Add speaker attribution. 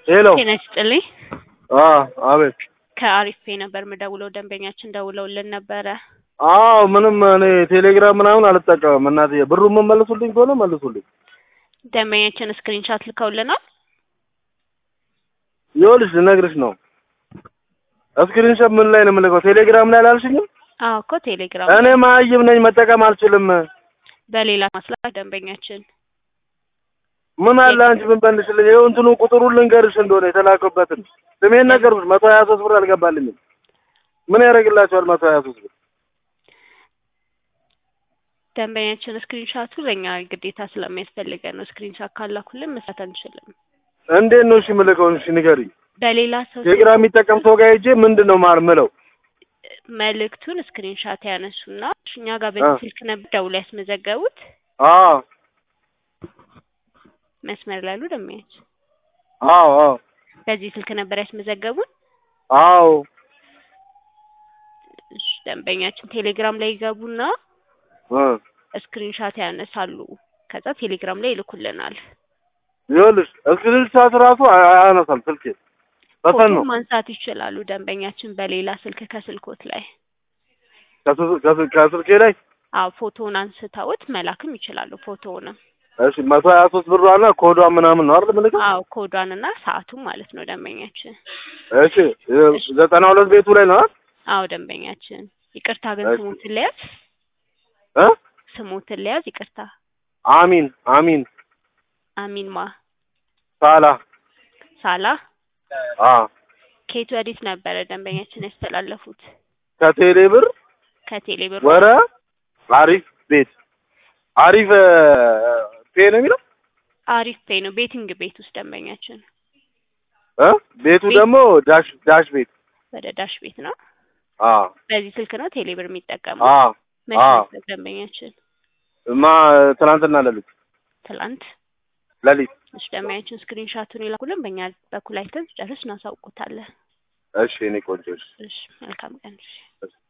Speaker 1: ሄሎ
Speaker 2: ጤና ይስጥልኝ።
Speaker 1: አ አቤት
Speaker 2: ከአሪፍ ፔ ነበር የምደውለው። ደንበኛችን ደውለውልን ነበረ።
Speaker 1: አዎ ምንም እኔ ቴሌግራም ምናምን አልጠቀምም እናትዬ ብሩ የምመልሱልኝ ከሆነ መልሱልኝ
Speaker 2: ደንበኛችን ስክሪንሻት ልከውልናል።
Speaker 1: ይኸውልሽ ልነግርሽ ነው ስክሪንሾት ምን ላይ ነው የምልከው ቴሌግራም ላይ አላልሽኝም
Speaker 2: አዎ እኮ ቴሌግራም
Speaker 1: እኔ መሀይም ነኝ መጠቀም አልችልም
Speaker 2: በሌላ ማስላት ደንበኛችን
Speaker 1: ምን አለ አንቺ ምን በልሽልኝ ይኸው እንትኑ ቁጥሩን ልንገርሽ እንደሆነ የተላከበትን ስሜን ነገርኩሽ መቶ ሀያ ሶስት ብር አልገባልኝም ምን ያደርግላቸዋል መቶ ሀያ ሶስት ብር
Speaker 2: ደንበኛችን ስክሪንሻቱ ለእኛ ግዴታ ስለሚያስፈልገን ነው። ስክሪንሻት ካላኩልን መስራት አንችልም።
Speaker 1: እንዴት ነው እሺ የምልከውን እሺ ንገሪኝ
Speaker 2: በሌላ ሰው
Speaker 1: ቴሌግራም የሚጠቀም ሰው ጋር ሄጄ ምንድን ነው ማር ምለው
Speaker 2: መልእክቱን ስክሪንሻት ያነሱና እኛ ጋር በዚህ
Speaker 1: አ።
Speaker 2: ስልክ ነበር ደውለው ያስመዘገቡት።
Speaker 1: አዎ
Speaker 2: መስመር ላይ ያሉ ደንበኛችን
Speaker 1: አዎ አዎ
Speaker 2: በዚህ ስልክ ነበር ያስመዘገቡት።
Speaker 1: አዎ
Speaker 2: እሺ፣ ደንበኛችን ቴሌግራም ላይ ይገቡና
Speaker 1: እ
Speaker 2: ስክሪንሻት ያነሳሉ። ከዛ ቴሌግራም ላይ ይልኩልናል።
Speaker 1: ይኸውልሽ እስክሪንሻት ራሱ አያ- አያነሳም ስልኬ በተን ነው
Speaker 2: ፎቶ ማንሳት ይችላሉ ደንበኛችን በሌላ ስልክ ከስልኮት ላይ
Speaker 1: ከስ- ከስ- ከስልኬ ላይ
Speaker 2: አዎ ፎቶውን አንስተውት መላክም ይችላሉ። ፎቶውንም
Speaker 1: እሺ መቶ ሀያ ሶስት ብሯና ኮዷ ምናምን ነው አይደል ምልክ
Speaker 2: አዎ ኮዷንና ሰዓቱን ማለት ነው ደንበኛችን።
Speaker 1: እሺ ዘጠና ሁለት ቤቱ ላይ ነው አይደል?
Speaker 2: አዎ ደንበኛችን ይቅርታ ግን
Speaker 1: እሺ።
Speaker 2: ስሙትን ለያዝ
Speaker 1: እ
Speaker 2: ስሙትን ለያዝ ይቅርታ
Speaker 1: አሚን አሚን
Speaker 2: አሚን ማ
Speaker 1: ሳላ
Speaker 2: ሳላ
Speaker 1: አ
Speaker 2: ከየት ወዴት ነበረ ደንበኛችን ያስተላለፉት?
Speaker 1: ከቴሌ ብር
Speaker 2: ከቴሌ ብር
Speaker 1: ወረ አሪፍ ቤት አሪፍ እ፣ ፔ ነው የሚለው
Speaker 2: አሪፍ ፔይ ነው ቤቲንግ ቤት ውስጥ ደንበኛችን
Speaker 1: እ ቤቱ
Speaker 2: ቤት።
Speaker 1: ደግሞ ዳሽ ዳሽ ቤት
Speaker 2: ወደ ዳሽ ቤት ነው።
Speaker 1: አ
Speaker 2: በዚህ ስልክ ነው ቴሌ ብር የሚጠቀመው።
Speaker 1: አ
Speaker 2: መቼ
Speaker 1: አዎ።
Speaker 2: ነበር ደንበኛችን?
Speaker 1: ማ ትናንትና ለሊት
Speaker 2: ትላንት።
Speaker 1: ለሊት
Speaker 2: እሺ ደንበኛችን ስክሪንሻቱን ይላኩልን፣ በእኛ በኩል አይተን ጨርስ እናሳውቁታለን።
Speaker 1: እሺ እኔ ቆንጆ እሺ
Speaker 2: እሺ መልካም ቀን። እሺ